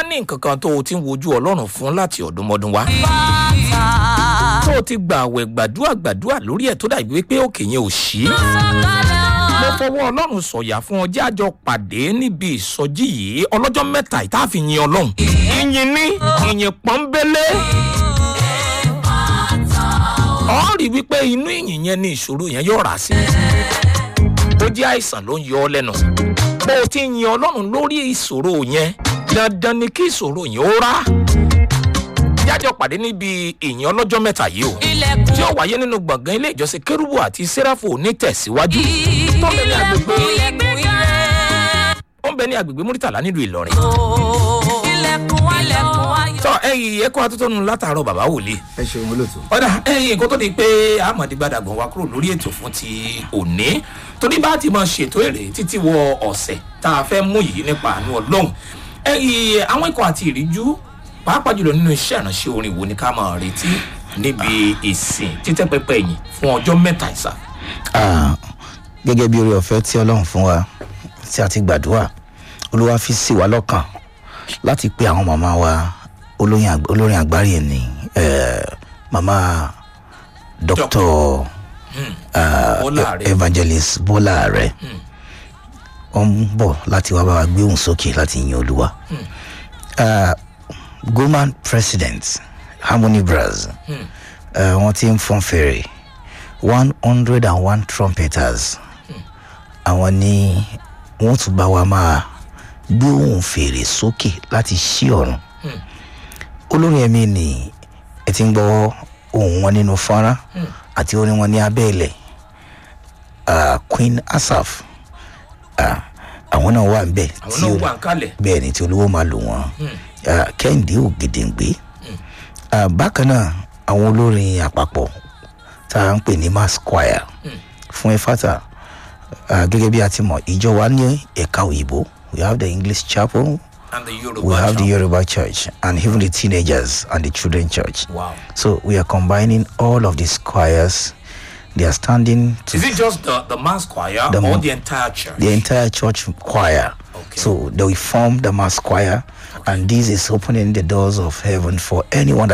ní nǹkan kan tó o ti ń wojú ọlọ́run fún láti ọ̀dúnmọ́dún wá tó o ti gbààwẹ̀ gbàdúrà gbàdúrà lórí ẹ̀ tó dàbí wípé òkè yẹn ò ṣí mo fọwọ́ ọlọ́run sọ̀yà fún ọjọ́ àjọ pàdé níbi ìsọjí yìí ọlọ́jọ́ mẹ́ta ìta fi yin ọlọ́run ìyìn ní ìyìn pọ́nbélé ọ rí wípé inú ìyìn yẹn ni ìṣòro yẹn yóò rà sí ó jẹ́ àìsàn ló ń yọ ọ lẹ́nu bó o ti yin ọlọ́run lórí ìṣòro yẹn dandan ni kí ìṣòro yẹn ó rà jájọ pàdé níbi ìyìn ọlọ́jọ́ mẹ́ta yìí o tí ó wáyé nínú gbọ̀ngàn ilé ìjọsìn kérúbù àti sẹ́ráfò onítẹ̀síwájú tó ń bẹ ní agbègbè ó ń bẹ ní agbègbè múrítàlá nílùú ìlọrin. tọ́ ẹ̀yìn ẹ̀kọ́ atótónu látàárọ̀ bàbá wòlíì ẹ ṣeun olóòtú. ọ̀dà ẹ̀yìn nǹkan tó di pé ahmad gbadagban wa kúrò lórí ètò fún ti òní torí bá ti máa ṣètò èrè títí wọ ọ̀sẹ̀ tá a fẹ́ mú yìí nípa àánú ọlọ́run ẹ̀yìn àwọn ikọ̀ àti ìríjú pàápàá jùlọ nínú iṣẹ́ ìránṣẹ́ orin wo ni ká máa retí níbi ìsìn títẹ́ pẹpẹ yìí fún ọjọ́ mẹ́ta ìsà. Ah, gẹ́gẹ́ bí orí ọ̀fẹ́ tí ọlọ́run fún wa tí a ti gbàdúrà olúwa fi sí wa lọ́kàn láti pe àwọn màmá wa olóyin àgb- olórin àgbárí ni eh, màmá dr bọ́lá rẹ̀ evangelist bọ́lá rẹ̀ wọ́n ń bọ̀ láti wá bá wa gbé òun sókè láti yin olúwa Ah, goman president harmony bras eh, wọ́n ti ń fọ́n fèrè one hundred and one trumpeters àwọn ni wọ́n tún bá wa máa gbé òun fèrè sókè láti ṣí ọ̀run olórin ẹ̀mí ni ẹ ti ń gbọ́ ohun wọn nínú fọ́nrán àti orin wọn ní abẹ́ ilẹ̀ Ah, queen asaf ah, àwọn náà wà ń bẹ̀ àwọn náà wà ń kalẹ̀ bẹ́ẹ̀ ni tí olówó máa lò wọ́n Ah, kẹ́hìndé ògèdèǹgbé Ah, bákan náà àwọn olórin àpapọ̀ tá à ń pè ní mass choir fún efata ah, gẹ́gẹ́ bí a ti mọ̀ ìjọ wa ní ẹ̀ka òyìnbó we have the english chapel and the we yorùbá have the chapel. yoruba church and even the teenagers and the children church wow so we are combining all of these choirs they are standing to is it just the the mass choir The or m- the entire church. the entire church choir. Okay. So they will form the mass choir, and this is opening the doors of heaven for anyone that